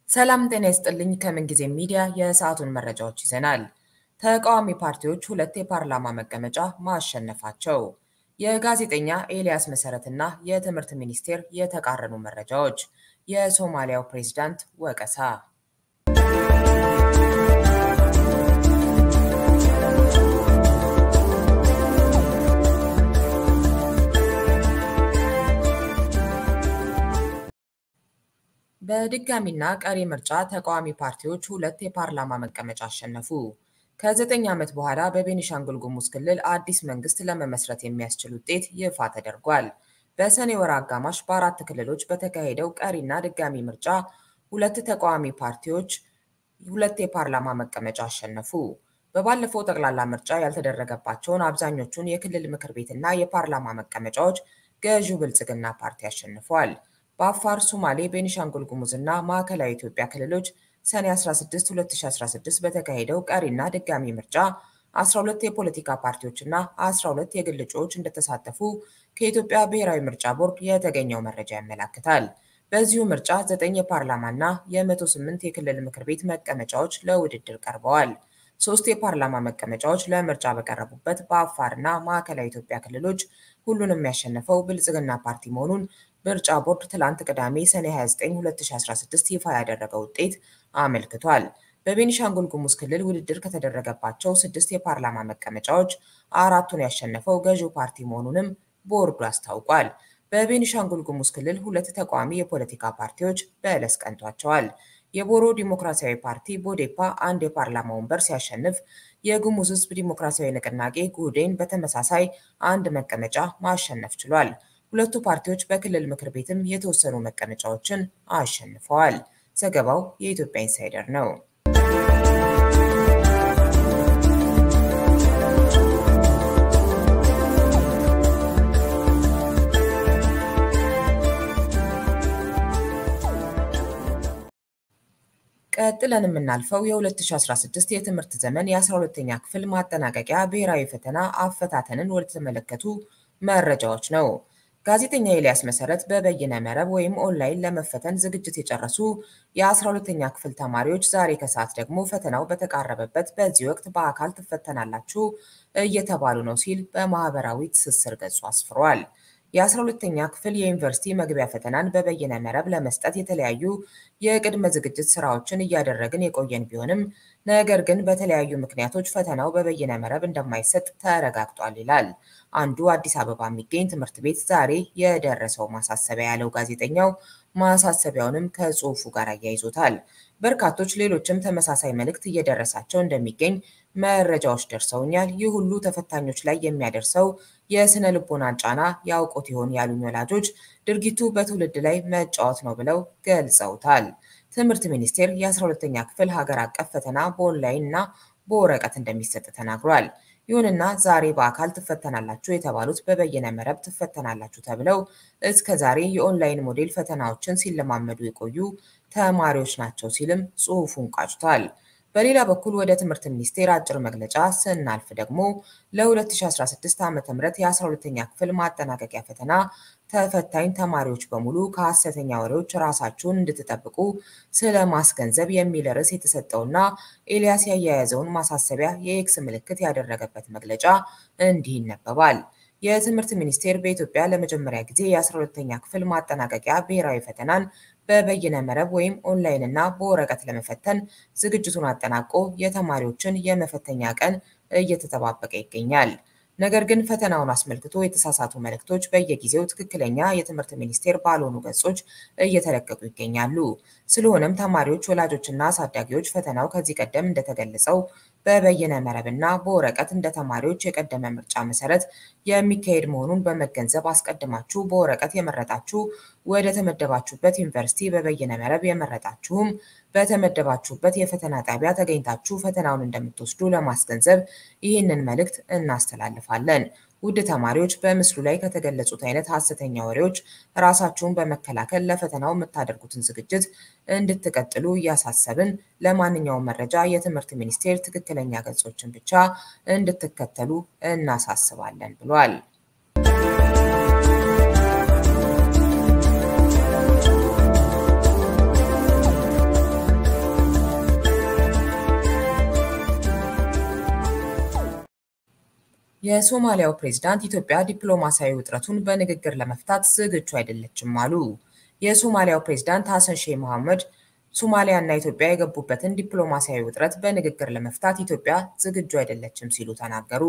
ሰላም ጤና ይስጥልኝ። ከምንጊዜም ሚዲያ የሰዓቱን መረጃዎች ይዘናል። ተቃዋሚ ፓርቲዎች ሁለት የፓርላማ መቀመጫ ማሸነፋቸው፣ የጋዜጠኛ ኤልያስ መሰረትና የትምህርት ሚኒስቴር የተቃረኑ መረጃዎች፣ የሶማሊያው ፕሬዝዳንት ወቀሳ። በድጋሚና ቀሪ ምርጫ ተቃዋሚ ፓርቲዎች ሁለት የፓርላማ መቀመጫ አሸነፉ። ከዘጠኝ ዓመት በኋላ በቤኒሻንጉል ጉሙዝ ክልል አዲስ መንግስት ለመመስረት የሚያስችል ውጤት ይፋ ተደርጓል። በሰኔ ወር አጋማሽ በአራት ክልሎች በተካሄደው ቀሪና ድጋሚ ምርጫ ሁለት ተቃዋሚ ፓርቲዎች ሁለት የፓርላማ መቀመጫ አሸነፉ። በባለፈው ጠቅላላ ምርጫ ያልተደረገባቸውን አብዛኞቹን የክልል ምክር ቤትና የፓርላማ መቀመጫዎች ገዢው ብልጽግና ፓርቲ አሸንፏል። በአፋር፣ ሶማሌ፣ ቤኒሻንጉል ጉሙዝ እና ማዕከላዊ ኢትዮጵያ ክልሎች ሰኔ 16 2016 በተካሄደው ቀሪና ድጋሚ ምርጫ 12 የፖለቲካ ፓርቲዎችና 12 የግል እጩዎች እንደተሳተፉ ከኢትዮጵያ ብሔራዊ ምርጫ ቦርድ የተገኘው መረጃ ያመላክታል። በዚሁ ምርጫ 9 የፓርላማና የ108 የክልል ምክር ቤት መቀመጫዎች ለውድድር ቀርበዋል። ሶስት የፓርላማ መቀመጫዎች ለምርጫ በቀረቡበት በአፋርና ማዕከላዊ ኢትዮጵያ ክልሎች ሁሉንም ያሸነፈው ብልጽግና ፓርቲ መሆኑን ምርጫ ቦርድ ትላንት ቅዳሜ ሰኔ 29 2016 ይፋ ያደረገው ውጤት አመልክቷል። በቤኒሻንጉል ጉሙዝ ክልል ውድድር ከተደረገባቸው ስድስት የፓርላማ መቀመጫዎች አራቱን ያሸነፈው ገዢው ፓርቲ መሆኑንም ቦርዱ አስታውቋል። በቤኒሻንጉል ጉሙዝ ክልል ሁለት ተቃዋሚ የፖለቲካ ፓርቲዎች በዕለስ ቀንቷቸዋል። የቦሮ ዲሞክራሲያዊ ፓርቲ ቦዴፓ አንድ የፓርላማ ወንበር ሲያሸንፍ፣ የጉሙዝ ሕዝብ ዲሞክራሲያዊ ንቅናቄ ጉህዴን በተመሳሳይ አንድ መቀመጫ ማሸነፍ ችሏል። ሁለቱ ፓርቲዎች በክልል ምክር ቤትም የተወሰኑ መቀመጫዎችን አሸንፈዋል። ዘገባው የኢትዮጵያ ኢንሳይደር ነው። ቀጥለን የምናልፈው የ2016 የትምህርት ዘመን የ12ኛ ክፍል ማጠናቀቂያ ብሔራዊ ፈተና አፈታተንን ወደተመለከቱ መረጃዎች ነው። ጋዜጠኛ ኤልያስ መሰረት በበይነ መረብ ወይም ኦንላይን ለመፈተን ዝግጅት የጨረሱ የ12ኛ ክፍል ተማሪዎች ዛሬ ከሰዓት ደግሞ ፈተናው በተቃረበበት በዚህ ወቅት በአካል ትፈተናላችሁ እየተባሉ ነው ሲል በማህበራዊ ትስስር ገጹ አስፍሯል። የ12ኛ ክፍል የዩኒቨርሲቲ መግቢያ ፈተናን በበይነ መረብ ለመስጠት የተለያዩ የቅድመ ዝግጅት ስራዎችን እያደረግን የቆየን ቢሆንም ነገር ግን በተለያዩ ምክንያቶች ፈተናው በበይነ መረብ እንደማይሰጥ ተረጋግጧል ይላል። አንዱ አዲስ አበባ የሚገኝ ትምህርት ቤት ዛሬ የደረሰው ማሳሰቢያ ያለው ጋዜጠኛው ማሳሰቢያውንም ከጽሑፉ ጋር አያይዞታል። በርካቶች ሌሎችም ተመሳሳይ መልእክት እየደረሳቸው እንደሚገኝ መረጃዎች ደርሰውኛል። ይህ ሁሉ ተፈታኞች ላይ የሚያደርሰው የስነ ልቦናን ጫና ያውቁት ይሆን ያሉኝ ወላጆች ድርጊቱ በትውልድ ላይ መጫወት ነው ብለው ገልጸውታል። ትምህርት ሚኒስቴር የ12ኛ ክፍል ሀገር አቀፍ ፈተና በኦንላይን እና በወረቀት እንደሚሰጥ ተናግሯል። ይሁንና ዛሬ በአካል ትፈተናላችሁ የተባሉት በበይነ መረብ ትፈተናላችሁ ተብለው እስከ ዛሬ የኦንላይን ሞዴል ፈተናዎችን ሲለማመዱ የቆዩ ተማሪዎች ናቸው ሲልም ጽሑፉን ቋጭቷል። በሌላ በኩል ወደ ትምህርት ሚኒስቴር አጭር መግለጫ ስናልፍ ደግሞ ለ2016 ዓ ም የ12ኛ ክፍል ማጠናቀቂያ ፈተና ተፈታኝ ተማሪዎች በሙሉ ከሐሰተኛ ወሬዎች ራሳችሁን እንድትጠብቁ ስለ ማስገንዘብ የሚል ርዕስ የተሰጠውና ኤልያስ ያያያዘውን ማሳሰቢያ የኤክስ ምልክት ያደረገበት መግለጫ እንዲህ ይነበባል። የትምህርት ሚኒስቴር በኢትዮጵያ ለመጀመሪያ ጊዜ የ12ኛ ክፍል ማጠናቀቂያ ብሔራዊ ፈተናን በበይነ መረብ ወይም ኦንላይን እና በወረቀት ለመፈተን ዝግጅቱን አጠናቆ የተማሪዎችን የመፈተኛ ቀን እየተጠባበቀ ይገኛል። ነገር ግን ፈተናውን አስመልክቶ የተሳሳቱ መልእክቶች በየጊዜው ትክክለኛ የትምህርት ሚኒስቴር ባልሆኑ ገጾች እየተለቀቁ ይገኛሉ። ስለሆነም ተማሪዎች፣ ወላጆችና አሳዳጊዎች ፈተናው ከዚህ ቀደም እንደተገለጸው በበይነ መረብና በወረቀት እንደ ተማሪዎች የቀደመ ምርጫ መሰረት የሚካሄድ መሆኑን በመገንዘብ አስቀድማችሁ በወረቀት የመረጣችሁ ወደ ተመደባችሁበት ዩኒቨርሲቲ፣ በበይነ መረብ የመረጣችሁም በተመደባችሁበት የፈተና ጣቢያ ተገኝታችሁ ፈተናውን እንደምትወስዱ ለማስገንዘብ ይህንን መልእክት እናስተላልፋለን። ውድ ተማሪዎች በምስሉ ላይ ከተገለጹት አይነት ሐሰተኛ ወሬዎች ራሳችሁን በመከላከል ለፈተናው የምታደርጉትን ዝግጅት እንድትቀጥሉ እያሳሰብን ለማንኛውም መረጃ የትምህርት ሚኒስቴር ትክክለኛ ገጾችን ብቻ እንድትከተሉ እናሳስባለን ብሏል። የሶማሊያው ፕሬዝዳንት ኢትዮጵያ ዲፕሎማሲያዊ ውጥረቱን በንግግር ለመፍታት ዝግጁ አይደለችም አሉ። የሶማሊያው ፕሬዝዳንት ሐሰን ሼህ መሐመድ ሶማሊያ እና ኢትዮጵያ የገቡበትን ዲፕሎማሲያዊ ውጥረት በንግግር ለመፍታት ኢትዮጵያ ዝግጁ አይደለችም ሲሉ ተናገሩ።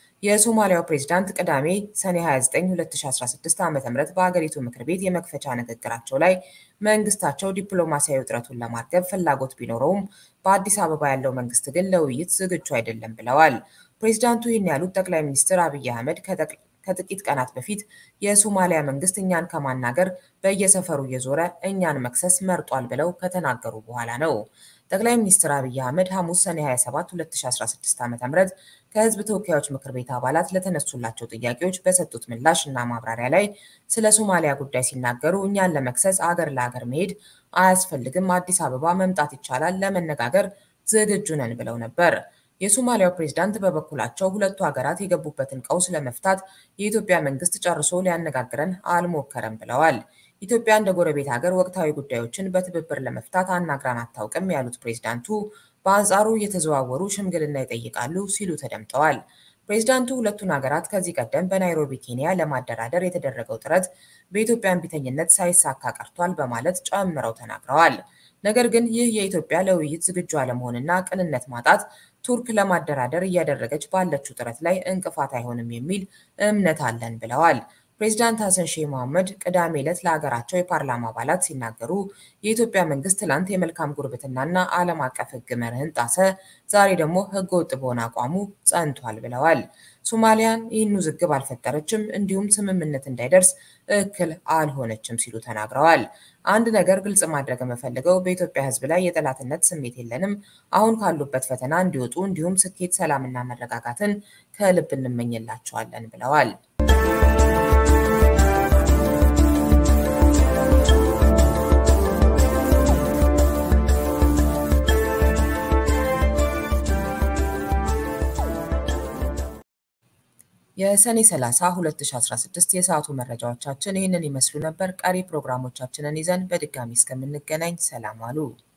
የሶማሊያው ፕሬዝዳንት ቅዳሜ ሰኔ 29 2016 ዓ.ም በአገሪቱ ምክር ቤት የመክፈቻ ንግግራቸው ላይ መንግስታቸው ዲፕሎማሲያዊ ውጥረቱን ለማርገብ ፍላጎት ቢኖረውም በአዲስ አበባ ያለው መንግስት ግን ለውይይት ዝግጁ አይደለም ብለዋል። ፕሬዝዳንቱ ይህን ያሉት ጠቅላይ ሚኒስትር አብይ አህመድ ከጥቂት ቀናት በፊት የሶማሊያ መንግስት እኛን ከማናገር በየሰፈሩ እየዞረ እኛን መክሰስ መርጧል ብለው ከተናገሩ በኋላ ነው። ጠቅላይ ሚኒስትር አብይ አህመድ ሐሙስ ሰኔ 27 2016 ዓ.ም ከህዝብ ተወካዮች ምክር ቤት አባላት ለተነሱላቸው ጥያቄዎች በሰጡት ምላሽ እና ማብራሪያ ላይ ስለ ሶማሊያ ጉዳይ ሲናገሩ እኛን ለመክሰስ አገር ለአገር መሄድ አያስፈልግም፣ አዲስ አበባ መምጣት ይቻላል፣ ለመነጋገር ዝግጁ ነን ብለው ነበር። የሶማሊያው ፕሬዝዳንት በበኩላቸው ሁለቱ ሀገራት የገቡበትን ቀውስ ለመፍታት የኢትዮጵያ መንግስት ጨርሶ ሊያነጋግረን አልሞከረም ብለዋል። ኢትዮጵያ እንደ ጎረቤት ሀገር ወቅታዊ ጉዳዮችን በትብብር ለመፍታት አናግራን አታውቅም ያሉት ፕሬዝዳንቱ በአንጻሩ እየተዘዋወሩ ሽምግልና ይጠይቃሉ ሲሉ ተደምጠዋል። ፕሬዝዳንቱ ሁለቱን ሀገራት ከዚህ ቀደም በናይሮቢ ኬንያ ለማደራደር የተደረገው ጥረት በኢትዮጵያ እምቢተኝነት ሳይሳካ ቀርቷል በማለት ጨምረው ተናግረዋል። ነገር ግን ይህ የኢትዮጵያ ለውይይት ዝግጁ አለመሆንና ቅንነት ማጣት ቱርክ ለማደራደር እያደረገች ባለችው ጥረት ላይ እንቅፋት አይሆንም የሚል እምነት አለን ብለዋል። ፕሬዚዳንት ሐሰን ሼህ መሐመድ ቅዳሜ ዕለት ለሀገራቸው የፓርላማ አባላት ሲናገሩ የኢትዮጵያ መንግስት ትላንት የመልካም ጉርብትናና ዓለም አቀፍ ሕግ መርህን ጣሰ፣ ዛሬ ደግሞ ሕገ ወጥ በሆነ አቋሙ ጸንቷል ብለዋል። ሶማሊያን ይህን ውዝግብ አልፈጠረችም፣ እንዲሁም ስምምነት እንዳይደርስ እክል አልሆነችም ሲሉ ተናግረዋል። አንድ ነገር ግልጽ ማድረግ የምፈልገው በኢትዮጵያ ሕዝብ ላይ የጠላትነት ስሜት የለንም። አሁን ካሉበት ፈተና እንዲወጡ እንዲሁም ስኬት፣ ሰላምና መረጋጋትን ከልብ እንመኝላቸዋለን ብለዋል። የሰኔ 30 2016 የሰዓቱ መረጃዎቻችን ይህንን ይመስሉ ነበር። ቀሪ ፕሮግራሞቻችንን ይዘን በድጋሚ እስከምንገናኝ ሰላም ዋሉ።